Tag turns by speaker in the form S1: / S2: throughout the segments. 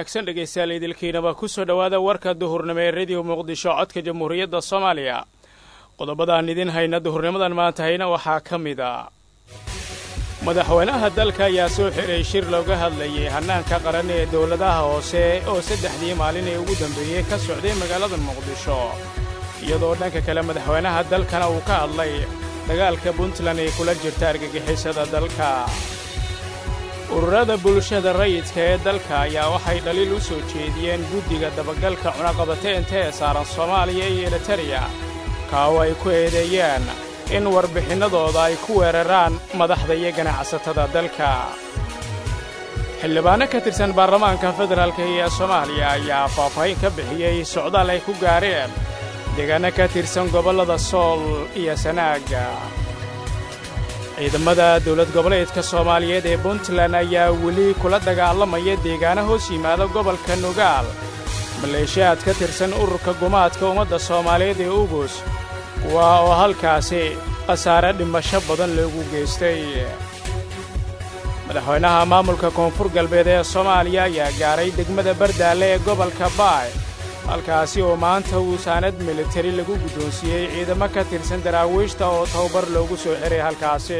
S1: wanaagsan dhegaystayaal idilkiinaba ku soo dhowaada warka duhurnimo ee rediyo muqdisho codka jamhuuriyadda soomaaliya qodobadaan idin hayna duhurnimadan maanta hayna waxaa ka mid a madaxweynaha dalka ayaa soo xidhay shir looga hadlayay hannaanka qaran ee dowladaha hoose oo saddexdii maalin ee ugu dambeeyey ka socday magaalada muqdisho iyadoo dhanka kale madaxweynaha dalkana uu ka hadlay dagaalka puntland ee kula jirta argagixisada dalka ururada bulshada rayidka ee dalka ayaa waxay dhaliil u soo jeediyeen guddiga dabagalka cunaqabateynta ee saaran soomaaliya iyo elitariya kaawo ay ku eedeeyeen in warbixinnadooda ay ku weeraraan madaxda iyo ganacsatada dalka xildhibaanno ka tirsan baarlamaanka federaalka ee soomaaliya ayaa faahfaahin ka bixiyey socdaal ay ku gaareen deegaanno ka tirsan gobollada sool iyo sanaaga ciidamada dawlad goboleedka soomaaliyeed ee puntland ayaa weli kula dagaalamaya deegaano hoos yimaada gobolka nugaal maleeshiyaad ka tirsan ururka gumaadka ummadda soomaaliyeed ee ugus kuwa oo halkaasi khasaare dhimasho badan loogu geystay madaxweynaha maamulka koonfur galbeed ee soomaaliya ayaa gaaray degmada bardaalle ee gobolka baay halkaasi oo maanta uu saanad militari lagu guddoonsiiyey ciidamo ka tirsan daraawiishta oo tababar loogu soo xiray halkaasi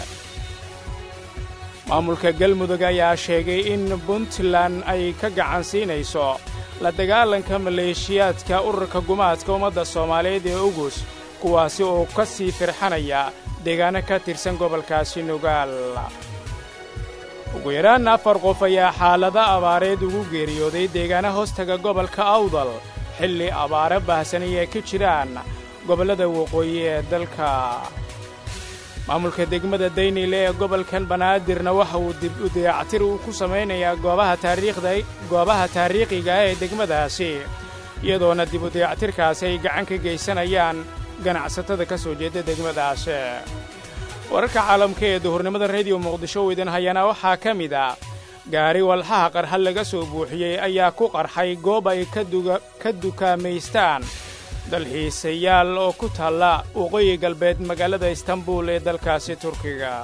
S1: maamulka galmudug ayaa sheegay in puntland ay ka gacan siinayso la dagaalanka maleeshiyaadka ururka gumaadka ummadda soomaaliyeed ee ugus kuwaasi oo ka sii firxanaya deegaano ka tirsan gobolkaasi nugaal ugu yaraan afar qof ayaa xaalado abaareed ugu geeriyooday deegaana hoostaga gobolka awdal xilli abaare baahsanay ay ka jiraan gobollada waqooyi ee dalka maamulka degmada daynile ee gobolkan banaadirna waxa uu dib u dayactir uu ku samaynayaa goobaha taariikhda goobaha taariikhiga ee degmadaasi iyadoona dib u dayactirkaasi ay gacan ka geysanayaan ganacsatada ka soo jeeda degmadaasi wararka caalamka ee duhurnimada rediyo muqdisho u idin hayana waxaa ka mid a gaari walxaha qarxad laga soo buuxiyey ayaa ku qarxay goob ay ka dukaamaystaan dalxiisayaal oo ku taalla waqooyi galbeed magaalada istanbul ee dalkaasi turkiga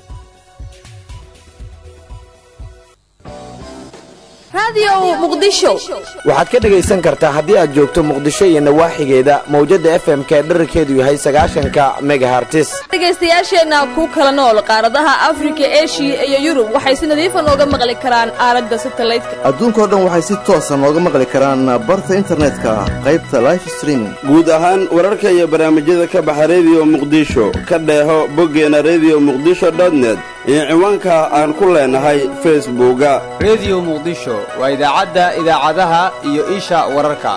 S2: waxaad ka dhegaysan kartaa haddii aad joogto muqdisho iyo nawaaxigeeda mawjadda f m ka dherarkeedu yahay sagaashanka megahartis
S3: dhegaystayaasheenna ku kala nool qaaradaha afrika eshiya iyo yurub waxay si nadiifa nooga maqli karaan aaladda satalaydka
S4: adduunkao dhan waxay si toosa nooga maqli karaan barta internetka qaybta life streaming
S5: guud ahaan wararka iyo barnaamijyada ka baxa rediyo muqdisho ka dheeho boggeena rediyo muqdisho dotnet iyo ciwaanka aan ku leenahay facebooka
S6: rediyo muqdisho waa idaacadda idaacadaha iyo isha wararka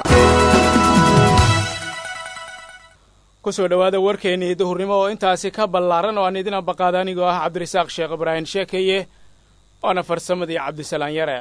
S1: ku soo dhowaada warkeennii duhurnimo oo intaasi ka ballaaran oo aan idin ambaqaada anigoo ah cabdirasaaq sheekh ibraahim sheekeye waana farsamadii cabdisalaan yare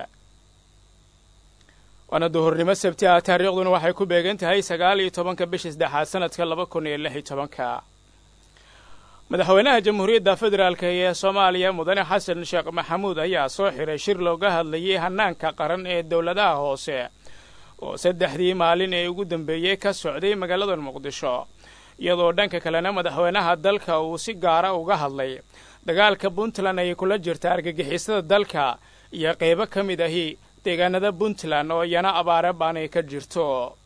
S1: waana duhurnimo sabti ah taariikhduna waxay ku beegan tahay sagaal iyo tobanka bisha saddexaad sanadka laba kun iyo lix iyo tobanka madaxweynaha jamhuuriyadda federaalk ee soomaaliya mudane xasan sheekh maxamuud ayaa soo xiray shir looga hadlayay hannaanka qaran ee dowladaha hoose oo saddexdii maalin ee ugu dambeeyey ka socday magaalada muqdisho iyadoo dhanka kalena madaxweynaha dalka uu si gaara uga hadlay dagaalka puntland ay kula jirta argagixisada dalka iyo qaybo ka mid ahi deegaanada puntland oo iyana abaare baanay ka jirto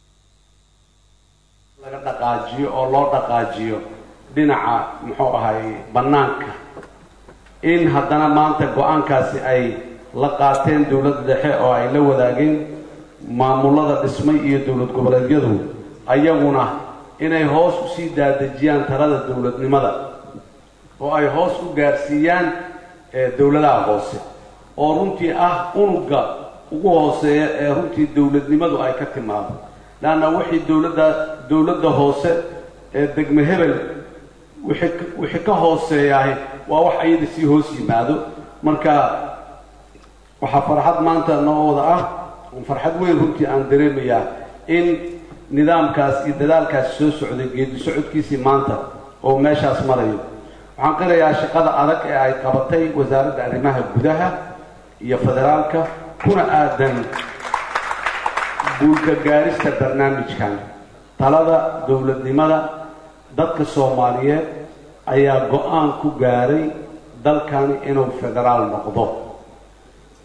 S7: laga dhaqaajiyo oo loo dhaqaajiyo dhinaca muxuu ahay bannaanka in haddana maanta go-aankaasi ay la qaateen dowladda dhexe oo ay la wadaageen maamullada dhismay iyo dowlad goboleedyadu ayaguna inay hoos usii daadejiyaan talada dowladnimada oo ay hoos u gaarsiiyaan dowladaha hoose oo runtii ah unugga ugu hooseeya ee runtii dowladnimadu ay ka timaado leanna wixii dowladda dowladda hoose ee degme hebel wixii ka hooseeyaah waa wax ayada sii hoos yimaado marka waxaa farxad maanta noo wada ah farxad weyn runtii aan dareemayaa in nidaamkaas iyo dadaalkaasi soo socday geedi socodkiisii maanta oo meeshaas marayo waxaan qirayaa shaqada adag ee ay qabatay wasaaradda arrimaha gudaha iyo federaalka kuna aadan guulka gaarista barnaamijkan talada dowladnimada dadka soomaaliyeed ayaa go-aan ku gaaray dalkani inuu federaal noqdo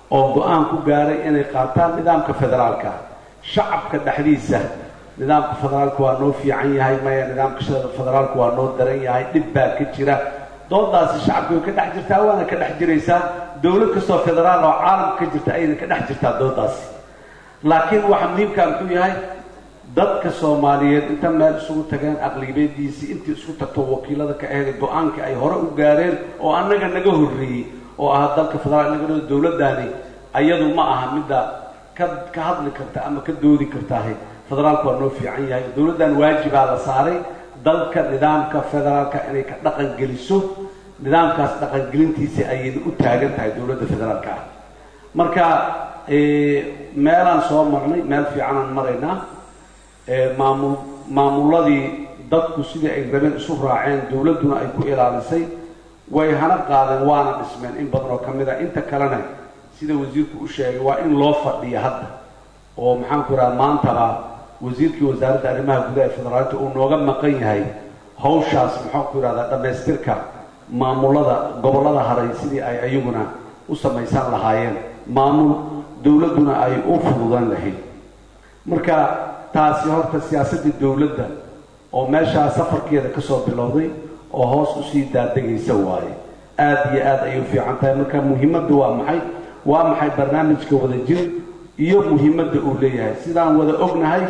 S7: oo go-aan ku gaaray inay qaataan nidaamka federaalka shacabka dhexdiisa nidaamka federaalka waa noo fiican yahay maya nidaamka federaalka waa noo daran yahay dhib baa ka jira doodaasi shacabka way ka dhex jirtaa waana ka dhex jiraysaa dowlad kastoo federaal oo caalamka ka jirta ayna ka dhex jirtaa doodaasi laakiin waxa muhiimkaa muxuu yahay dadka soomaaliyeed inta meel isugu tageen aqlibiyadiisii intii isku tagto wakiilada ka aheeday go-aankii ay hore u gaareen oo annaga naga horreeyey oo ah dalka federaal naga dowladdaani ayadu ma aha midda ka ka hadli karta ama ka doodi kartaahe federaalku waa noo fiican yahay dowladdan waajibaa la saaray dalka nidaamka federaalka inay ka dhaqan geliso nidaamkaas dhaqangelintiisa ayayna u taagan tahay dowladda federaalka ah marka meelaan soo marnay meel fiicanaan maraynaa maamul maamuladii dadku sidii ay rabeen isu raaceen dowladduna ay ku ilaalisay way hana qaadeen waana dhismeen in badan oo ka mid a inta kalena sida wasiirku u sheegay waa in loo fadhiya hadda oo maxaanku idhaha maantaba wasiirkii wasaaradda arrimaha gudaha ee federaalka uu nooga maqan yahay hawshaas maxaanku idhahdaa dhammaystirka maamulada gobollada haray sidii ay ayaguna u samaysan lahaayeen maamul dowladduna ay u fududan lahayd marka taasi horta siyaasaddii dowladda oo meeshaa safarkeeda ka soo bilowday oo hoos usii daadegaysa waaye aada iyo aad ayay u fiican tahay marka muhiimadda waa maxay waa maxay barnaamijka wada jir iyo muhiimadda uu leeyahay sidaan wada ognahay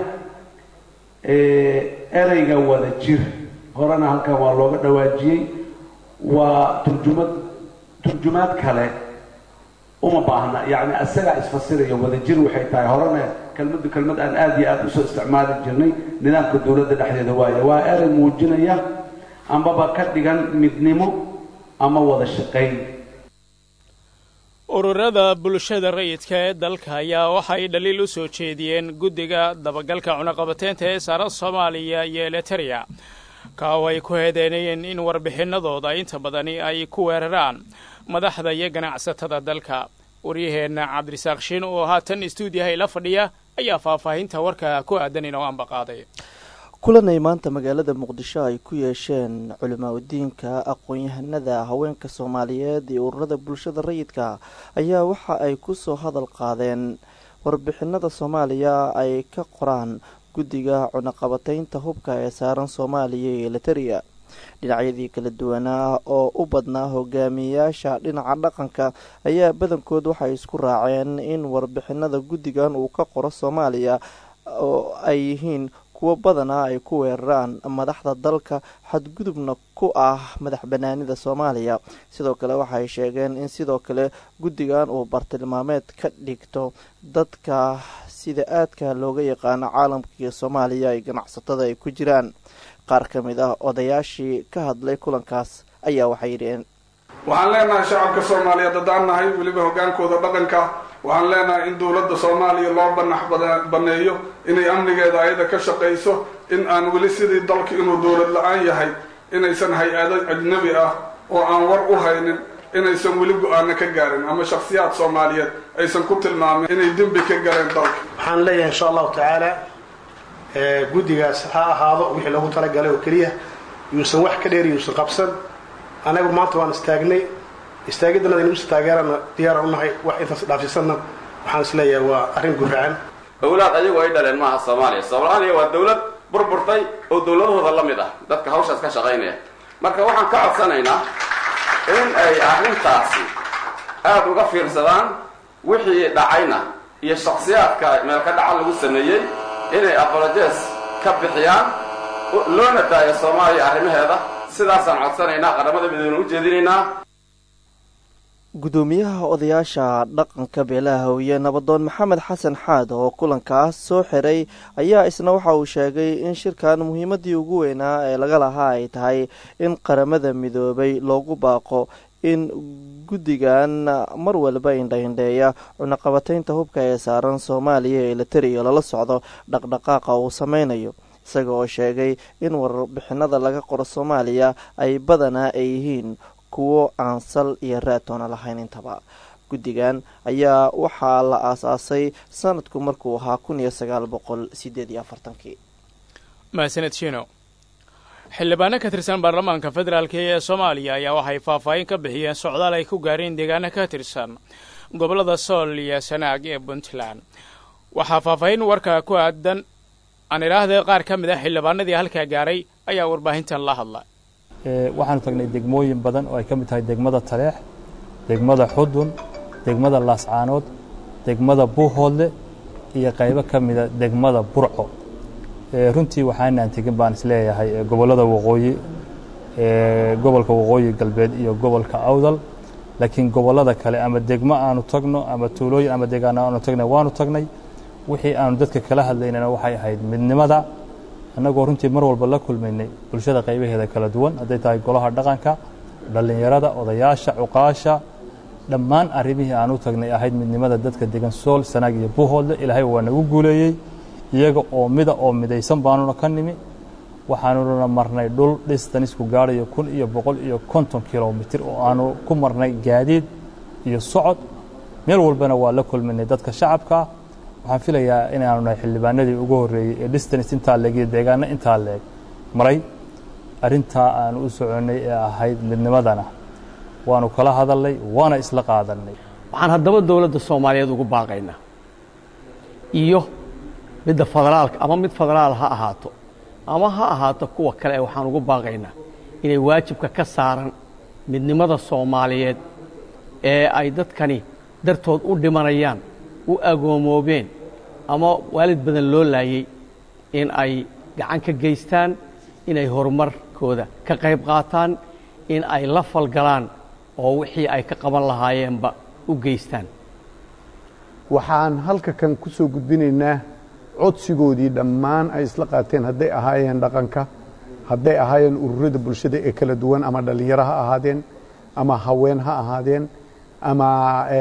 S7: ereyga wada jir horena halkan waa looga dhawaajiyey waa turjumad turjumaad kale uma baahna yacni isagaa isfasiraya wada jir waxay tahay horena kelmaddu kelmad aan aada iyo aada usoo isticmaali jirnay nidaamka dowladda dhexdeeda waaye waa erey muujinaya ambaba ka dhigan midnimo ama wada shaqayn
S1: ururada bulshada rayidka ee dalka ayaa waxay dhaliil u soo jeediyeen guddiga dabagalka cunaqabateynta ee saaran soomaaliya iyo eliteria kaaw ay ku heedeynayeen in warbixinadooda inta badani ay ku weeraraan madaxda iyo ganacsatada dalka waryaheenna cabdirasaaq shiin oo haatan istuudiyaha ila fadhiya ayaa faahfaahinta warka ku aadan inoo ambaqaaday
S8: kulanay maanta magaalada muqdisho ay ku yeesheen culimaadudiinka aqoon-yahanada haweenka soomaaliyeed iyo ururada bulshada rayidka ayaa waxa ay kusoo hadal qaadeen warbixinada soomaaliya ay ka qoraan guddiga cunaqabateynta hubka ee saaran soomaaliya iyo eliteria dhinacyadii kala duwanaa oo u badnaa hogaamiyeyaasha dhinaca dhaqanka ayaa badankood waxay isku raaceen in warbixinada guddigan uu ka qoro soomaaliya oo ay yihiin kuwo badanaa ay ku weeraraan madaxda dalka xadgudubna ku ah madax banaanida soomaaliya sidoo kale waxay sheegeen in sidoo kale guddigan uu bartilmaameed ka dhigto dadka sida aadka looga yaqaano caalamka iyo soomaaliya ay ganacsatada ay ku jiraan qaar ka mid ah odayaashii ka hadlay kulankaas ayaa waxay yidhiheen
S9: waxaan leenahay shacabka soomaaliyeed haddaan nahay weliba hoggaankooda dhaqanka waxaan leenahay in dowladda soomaaliya loo banax baneeyo inay amnigeeda ayada ka shaqayso in aan weli sidii dalka inuu dowlad la-aan yahay inaysan hay-ado ajnabi ah oo aan war u haynin inaysan weli go-aano ka gaarin ama shakhsiyaad soomaaliyeed aysan ku tilmaamin inay dembi ka galeen dalka
S10: waxaan leeyahay insha allahu tacaala guddigaas ha ahaado wixii loogu talagalay oo keliya yuusan wax ka dheer yuusan qabsan anagu maanta waan istaagnay istaagiddanada inuusa taageerana diyaara unahay wax intaas dhaafsisanna waxaan is leeyahay waa arrin guracan
S11: dowlaad ayagu ay dhaleen maaha soomaaliya soomaaliya waa dowlad burburtay oo dowladahooda la mid ah dadka hawshaas ka shaqaynaya marka waxaan ka codsanaynaa in ay arrintaasi aada uga fiirsadaan wixii dhacayna iyo shaksiyaadka meelka dhaca lagu sameeyey inay apolojes ka bixiyaan loona daayo soomaaliya arrimaheeda sidaasaan codsanaynaa qaramada midoobna u jeedinaynaa
S8: gudoomiyaha odayaasha dhaqanka beelaha hawye nabadoon maxamed xasan xaad oo kulankaas soo xiray ayaa isna waxa uu sheegay in shirkan muhiimadii ugu weynaa ee laga lahaa ay tahay in qaramada midoobay loogu baaqo in guddigan mar walba indhaindheeya cunaqabateynta hubka ee saaran soomaaliya ee eliteria lala socdo dhaqdhaqaaqa uu sameynayo isaga oo sheegay in warbixinada laga qoro soomaaliya ay badanaa ay yihiin kuwo aan sal iyo raatoona lahayn intaba guddigan ayaa waxaa la aasaasay sanadku markuu ahaa kun iyo sagaal boqol sideed iyo afartankii
S1: mahadsaned shino xildhibaano ka tirsan baarlamaanka federaalk ee soomaaliya ayaa waxay faahfaahin ka bixiyeen socdaal ay ku gaareen deegaano ka tirsan gobollada sool iyo sanaag ee puntland waxaa faahfaahin warka ku aadan aan idhaahda qaar ka mid ah xildhibaanadii halkaa gaaray ayaa warbaahintan la hadla
S12: waxaanu tagnay degmooyin badan oo ay ka mid tahay degmada taleex degmada xudun degmada laascaanood degmada buuhoodle iyo qaybo ka mida degmada burco runtii waxaanaan tegin baan isleeyahay gobollada waqooyi gobolka waqooyi galbeed iyo gobolka awdal laakiin gobollada kale ama degmo aanu tagno ama tuulooyin ama deegaano aanu tagnay waanu tagnay wixii aanu dadka kala hadlaynana waxay ahayd midnimada annagoo runtii mar walba la kulmaynay bulshada qaybaheeda kala duwan hadday tahay golaha dhaqanka dhallinyarada odayaasha cuqaasha dhammaan arrimihii aan u tagnay ahayd midnimada dadka degan sool sanaag iyo buuhoodle ilaahay waa nagu guuleeyey iyaga oo mida oo midaysan baanuna ka nimi waxaanuna marnay dhul dhistanisku gaadhayo kun iyo boqol iyo konton kilomitir oo aanu ku marnay gaadiid iyo socod meel walbana waa la kulminay dadka shacabkaa waxaan filayaa inaanu nahay xildhibaanadii ugu horreeyey ee distance intaa leeg iyo deegaano intaa leeg maray arrintaa aanu u soconnay ee ahayd midnimadana waanu kala hadalnay waana isla qaadannay
S13: waxaan haddaba dowladda soomaaliyeed ugu baaqaynaa iyo midda federaalka ama mid federaal ha ahaato ama ha ahaato kuwa kale ee waxaan ugu baaqaynaa inay waajibka ka saaran midnimada soomaaliyeed ee ay dadkani dartood u dhimanayaan u agoomoobeen ama waalid badan loo laayey in ay gacan ka geystaan inay horumarkooda ka qayb qaataan in ay la falgalaan oo wixii ay ka qaban lahaayeenba u geystaan
S14: waxaan halka kan ku soo gudbinaynaa codsigoodii dhammaan ay isla qaateen hadday ahaayeen dhaqanka hadday ahaayeen ururada bulshada ee kala duwan ama dhallinyaro ha ahaadeen ama haween ha ahaadeen ama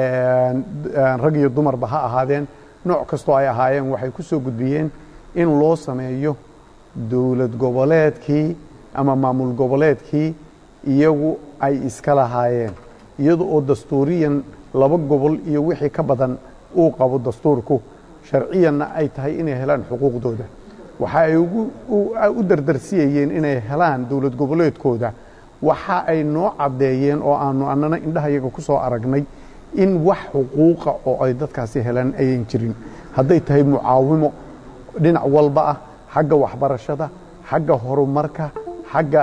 S14: rag iyo dumarba ha ahaadeen nooc kastoo ay ahaayeen waxay ku soo gudbiyeen in loo sameeyo dowlad goboleedkii ama maamul goboleedkii iyagu ay iska lahaayeen iyada oo dastuuriyan laba gobol iyo wixii ka badan uu qabo dastuurku sharciyanna ay tahay inay helaan xuquuqdooda waxa ay u dardarsiyayeen inay helaan dowlad goboleedkooda waxa ay noo caddeeyeen oo aanu annana indhahayaga ku soo aragnay in wax xuquuqa oo ay dadkaasi helaan ayan jirin hadday tahay mucaawimo dhinac walba ah xagga waxbarashada xagga horumarka xagga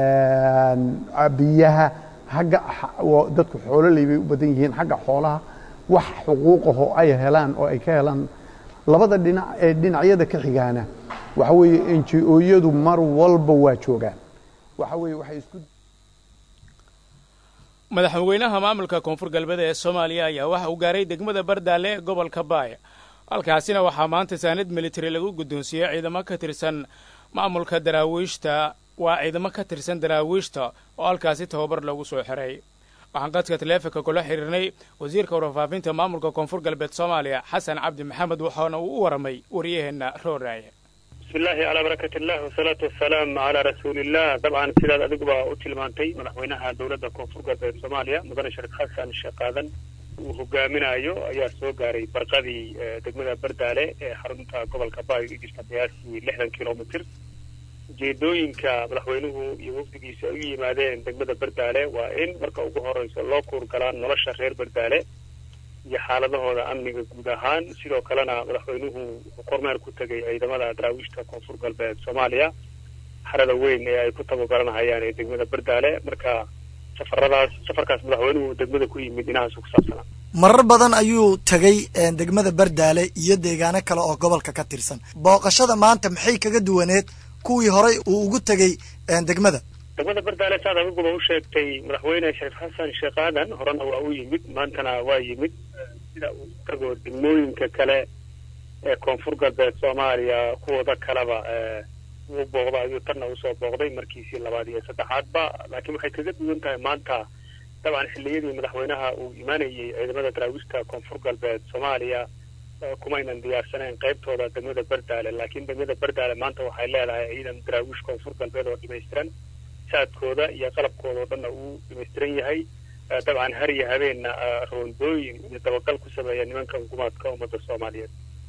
S14: biyaha xagga dadku xoololey bay u badan yihiin xagga xoolaha wax xuquuqahoo ay helaan oo ay ka helaan labada dhinac ee dhinacyada ka xigaana waxa weeye n g o-yadu mar walba waa joogaan waxa weeye waxay isku
S1: madaxweynaha maamulka koonfur galbeed ee soomaaliya ayaa waxa uu gaaray degmada bardaale ee gobolka baaya halkaasina waxaa maanta saanad militari lagu guddoonsiiyey ciidamo ka tirsan maamulka daraawiishta waa ciidamo ka tirsan daraawiishta oo halkaasi tababar lagu soo xiray waxaan qadka taleefonka kula xiriirnay wasiirka warfaafinta maamulka koonfur galbeed soomaaliya xasan cabdi maxamed waxaana uu u waramay wariyaheenna rooraaye
S15: bismillahi calaa barakat illah wasalaatu wasalaam calaa rasuuliillah dabcan sidaad adiguba u tilmaantay madaxweynaha dowladda koonfur galbeed soomaaliya mudane shariif xasan sheekh aadan uu hogaaminayo ayaa soo gaaray barqadii degmada bardaale ee xarunta gobolka baay u jirta qiyaastii lixdan kilomitr ujeedooyinka madaxweynuhu iyo wafdigiisa ay u yimaadeen degmada bardaale waa in marka ugu horeyso loo kuurgalaan nolosha reer bardaale iyo xaaladahooda amniga guud ahaan sidoo kalena madaxweynuhu wuxuu kormeer ku tegay ciidamada daraawiishta koonfur galbeed soomaaliya xarada weyn ee ay ku tababaranahayaan ee degmada bardaale marka safaradaas safarkaas madaxweynuhu degmada ku yimid dhinahaas ku saabsanaa
S16: marar badan ayuu tegey degmada bardaale iyo deegaano kale oo gobolka ka tirsan booqashada maanta maxay kaga duwaneed kuwii horey uu ugu tegey degmada
S15: degmada bardaale saad adiguba u sheegtay madaxweyne shariif xasan sheekh aadan horena waa u yimid maantana waa yimid sida uu tago degmooyinka kale ee koonfur galbeed soomaaliya kuwooda kaleba uu booqdo ayuu tanna usoo booqday markiisii labaad iyo saddexaadba laakiin waxay kaga duwan tahay maanta dabcan xilliyadii madaxweynaha uu imaanayey ciidamada daraawiishta koonfur galbeed soomaaliya kumaynan diyaarsaneen qaybtooda degmada bardaale laakiin degmada bardaale maanta waxay leedahay ciidan daraawiish koonfur galbeed oo dhimaystiran saadkooda iyo qalabkooda oo dhanna uu dhimaystiran yahay dabcan har iyo habeenna roondooyin iyo dabagal ku sameeya nimanka hukuumaadka ummadda soomaaliyeed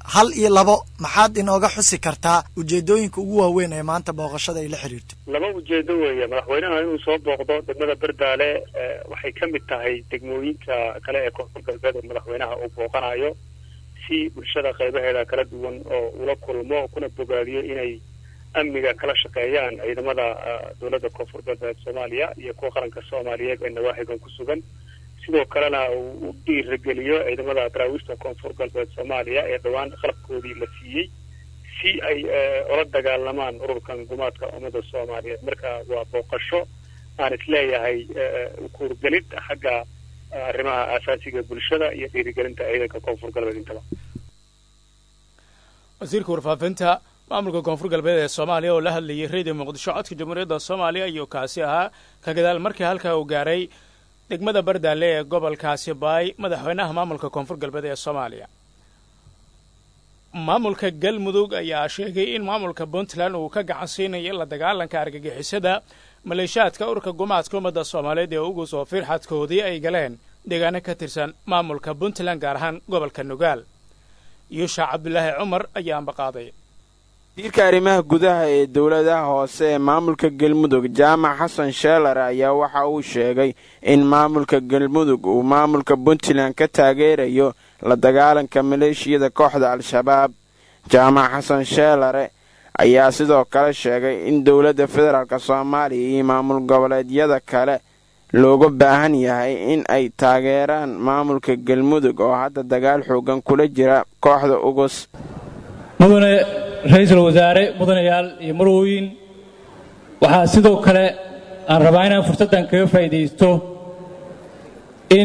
S16: hal iyo labo maxaad inooga xusi kartaa ujeedooyinka ugu waaweyn ee maanta booqashada ay la xiriirto
S15: laba ujeedo weeye madaxweynaha inuu soo booqdo degmada berdaale waxay ka mid tahay degmooyinka kale ee koonfur galbeed oo madaxweynaha uu booqanayo si bulshada qaybaheeda kala duwan oo ula kulmo kuna bogaadiyo inay amniga kala shaqeeyaan ciidamada dowladda koonfur galbeed soomaaliya iyo kuwa qaranka soomaaliyeed ee nawaaxigan ku sugan sidoo kalena uu u dhiirageliyo ciidamada daraawiishta koonfur galbeed soomaaliya ee dhowaan qalabkoodii la siiyey si ay ula dagaalamaan ururkan gumaadka ummada soomaaliyeed marka waa booqasho aan isleeyahay kuurgelid xagga arrimaha aasaasiga bulshada iyo dhiirigelinta ciidanka koonfur galbeed intaba
S1: wasiirka warfaafinta maamulka koonfur galbeed ee soomaaliya oo la hadlayay reediyo muqdisho codka jamhuuriyadda soomaaliya ayuu kaasi ahaa ka gadaal markii halkaa uu gaaray degmada bardaale ee gobolkaasi baay madaxweynaha maamulka koonfur galbeed ee soomaaliya maamulka galmudug ayaa sheegay in maamulka puntland uu ka gacan siinayo la dagaalanka argagixisada maleeshaadka urka gumaadka ummadda soomaaliyeed ee ugu soo fiirxadkoodii ay galeen deegaano ka tirsan maamulka puntland gaar ahaan gobolka nugaal yuusha cabdulaahi cumar ayaa ambaqaaday
S17: wasiirka arrimaha gudaha ee dowladaha hoose ee maamulka galmudug jaamac xasan sheelar ayaa waxa uu sheegay in maamulka galmudug uu maamulka puntland ka taageerayo la dagaalanka maleeshiyada kooxda al-shabaab jaamac xasan sheelare ayaa sidoo kale sheegay in dowladda federaalk soomaaliya iyo maamul goboleedyada kale looga baahan yahay in ay taageeraan maamulka galmudug oo hadda dagaal xoogan kula jira kooxda ugus
S12: mudane ra-iisul wasaare mudanayaal iyo marwooyin waxaa sidoo kale aan rabaa inaan fursaddan kaga faa'iidaysto in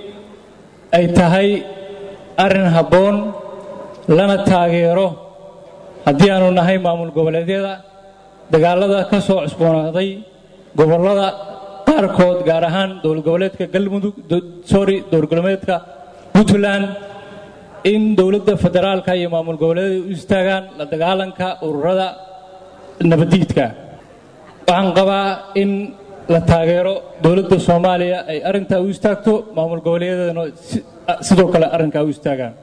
S12: ay tahay arrin habboon lana taageero haddii aanu nahay maamul goboleedyada dagaallada ka soo cusboonaaday gobollada qaarkood gaar ahaan dowlad goboleedka galmudug sorry dowlad goboleedka puntland in dowladda federaalka iyo maamul goboleedyada u istaagaan la dagaalanka ururada nabaddiidka waxaan qabaa in la taageero dowladda soomaaliya ay arrintaa u istaagto maamul goboleedyadana sidoo kale arrinkaa u istaagaan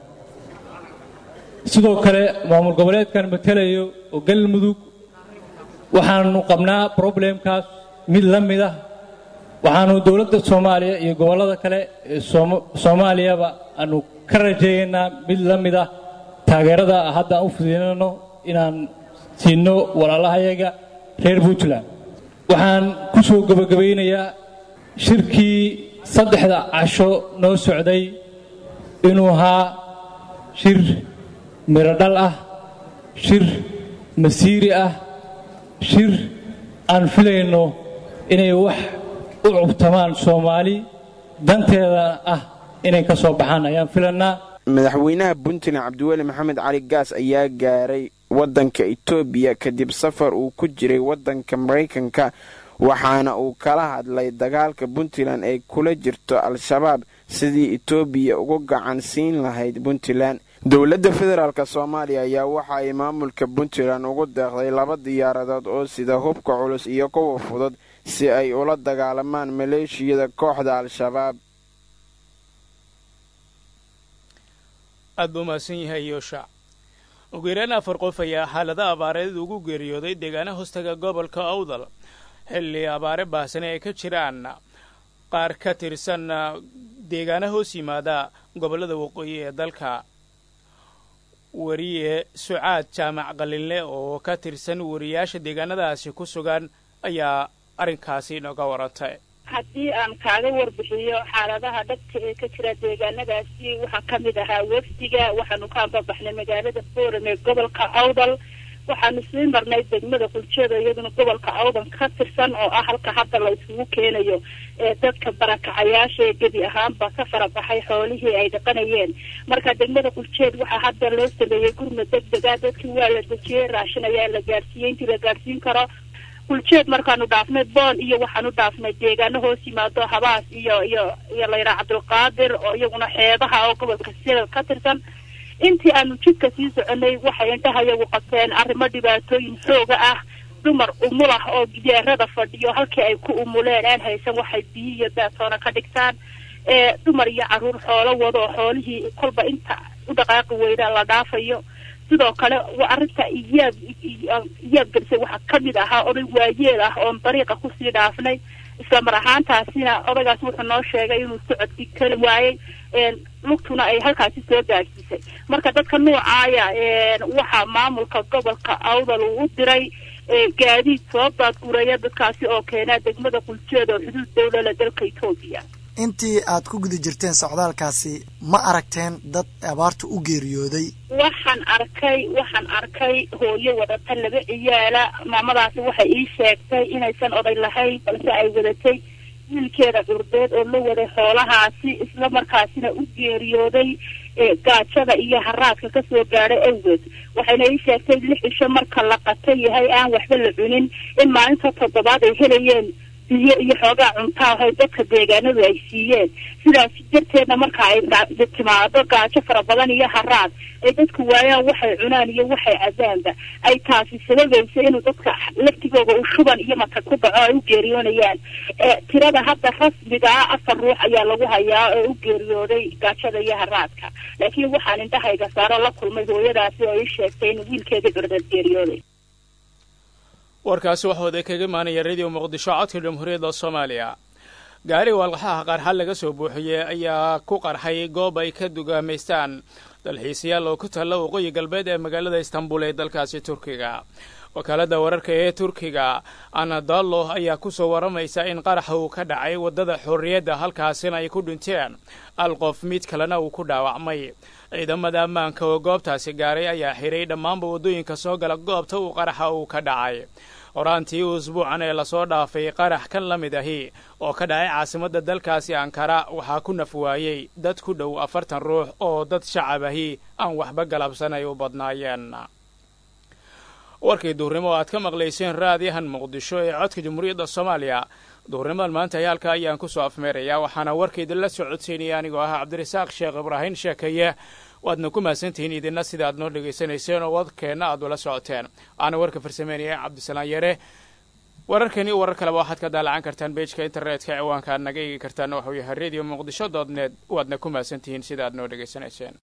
S12: sidoo kale maamul goboleedkan matelayo oo galmudug waxaanu qabnaa problemkaas mid la mid ah waxaanu dowladda soomaaliya iyo gobollada kale ee soomaaliyaba aanu ka rajeeyaynaa mid la mid ah taageerada hadda aan u fidinano inaan siino walaalahayaga reer puntland waxaan ku soo gebagabaynayaa shirkii saddexda casho noo socday inuu ahaa shir mirodhal ah shir masiiri ah shir aan filayno inay wax u cubtamaan soomaali danteeda ah inay ka soo baxaan ayaan filannaa
S17: madaxweynaha puntland cabdiweli maxamed cali gaas ayaa gaaray waddanka etoobiya kadib safar uu ku jiray waddanka maraykanka waxaana uu kala hadlay dagaalka puntland ay kula jirto al-shabaab sidii etoobiya uga gacan siin lahayd puntland dowladda federaalk soomaaliya ayaa waxa ay maamulka puntland ugu deeqday laba diyaaradood oo sida hubka culus iyo kuwa fudud si ay ula dagaalamaan maleeshiyada kooxda al-shabaab
S1: aad buu mahadsan yahay yoosha ugu yaraan afar qof ayaa xaalada abaareed ugu geeriyooday deegaana hoostaga gobolka awdal xilli abaare baahsane ay ka jiraan qaar ka tirsan deegaana hoos yimaada gobollada waqooyi ee dalka wariye sucaad jaamac qalinle oo ka tirsan wariyaasha deegaanadaasi ku sugan ayaa arrinkaasi inooga warantay
S18: haddii aan kaaga warbixiyo xaaladaha dhabka ee ka jira deegaanadaasi waxaa ka mid ahaa wefdiga waxaanu ka ambabaxnay magaalada forum ee gobolka awdal waxaanu sii marnay degmada quljeeda iyaduna gobolka awdal ka tirsan oo ah halka hadda la isugu keenayo ee dadka barakacayaasha ee gebi ahaanba ka farabaxay xoolihii ay dhaqanayeen marka degmada quljeed waxaa hadda loo sameeyey gurma deg dega dadkii waa la dejiyey raashin ayaa la gaarsiiyey intii la gaarsiin karo kuljeed markaanu dhaafnay boon iyo waxaanu dhaafnay deegaano hoos yimaado habaas iyo iyo iyo layraa cabdulqaadir oo iyaguna xeebaha oo gobolka sida ka tirsan intii aanu jidka sii soconay waxay indhaha iyagu qabteen arrimo dhibaatooyin xooga ah dumar umul ah oo gidaarada fadhiyo halkii ay ku umuleen aan haysan waxay biyo iyo daatoona ka dhigtaan ee dumar iyo caruur xoolo wado oo xoolihii kolba inta u dhaqaaqi weyda la dhaafayo sidoo kale arrinta iyaab iyaab gelisay waxaa kamid ahaa oday waayeel ah oon dariiqa kusii dhaafnay isla mar ahaantaasina odaygaas wuxuu noo sheegay inuu socodkii kali waayey lugtuna ay halkaasi soo gaadhsiisay marka dadka noocaaya waxaa maamulka gobolka awdal uu u diray gaadiid soo baadguraya dadkaasi oo keenaa degmada quljeeda oo xuduud dawlala dalka etoobiya
S16: intii aad ku guda jirteen socdaalkaasi ma aragteen dad abaarta u geeriyooday
S18: waxaan arkay waxaan arkay hooyo wadata laba ciyaala maamadaasi waxay ii sheegtay inaysan oday lahayn balse ay wadatay wiilkeeda curdeed oo la waday xoolahaasi isla markaasina u geeriyooday gaajada iyo haraadka kasoo gaadhay awgeed waxayna ii sheegtay lix cisho marka la qata yahay aan waxba la cunin in maalinta toddobaad ay helayeen biyo iyo xoogaa cuntaa ahay dadka deegaanadu ay siiyeen sidaas darteedna marka ay timaado gaajo fara badan iyo haraad ay dadku waayaan waxay cunaan iyo waxay cadaanba ay taasi sababaysa inuu dadka laftigooda u shuban iyo mata ku dhaco ay u geeriyoonayaan tirada hadda rasmiga ah afar ruux ayaa lagu hayaa oo u geeriyooday gaajada iyo haraadka laakiin waxaan indhahayga saaro la kulmay hooyadaasi oo ii sheegtay in wiilkeedii curdeed geeriyooday
S1: warkaasi waxuu idin kaga imaanaya radio muqdisho codka jamhuuriyadda soomaaliya gaari walqaxaha qarxa laga soo buuxiyey ayaa ku qarxay goob ay ka dugaamaystaan dalxiisayaal oo ku taalla waqooyi galbeed ee magaalada istanbul ee dalkaasi turkiga wakaaladda wararka ee turkiga anadalo ayaa ku soo waramaysa in qaraxa uu ka dhacay waddada xorriyadda halkaasina ay ku dhinteen al qof mid kalena uu ku dhaawacmay ciidamada ammaanka oo goobtaasi gaaray ayaa xiray dhammaanba waddooyinka soo gala goobta uu qaraxa uu ka dhacay horaantii usbuucan ee lasoo dhaafay qarax kan la mid ahi oo ka dhacay caasimadda dalkaasi ankara waxaa ku naf waayey dad ku dhow afartan ruux oo dad shacab ahi aan waxba galabsan ay u badnaayeen warkii duurnimo aad ka maqlayseen raadiyahan muqdisho ee codka jamhuuriyadda soomaaliya duurnimadan maanta ayaalka ayaan ku soo afmeerayaa waxaana warkaydinla soo codsaynaya anigoo ah cabdirasaaq sheekh ibraahin sheekaye waadna ku mahadsantihiin idinna sida aad noo dhegaysanayseen oo wadkeenna aad ula socoteen waxaana warka farsameynaya cabdisalaan yare wararkani warar kaleba waxaad ka daalacan kartaan beejka internetka ciwaanka aad naga eegi kartaan waxuu yahay radio muqdisho dood net waadna ku mahadsantihiin sida aad noo dhegaysanayseen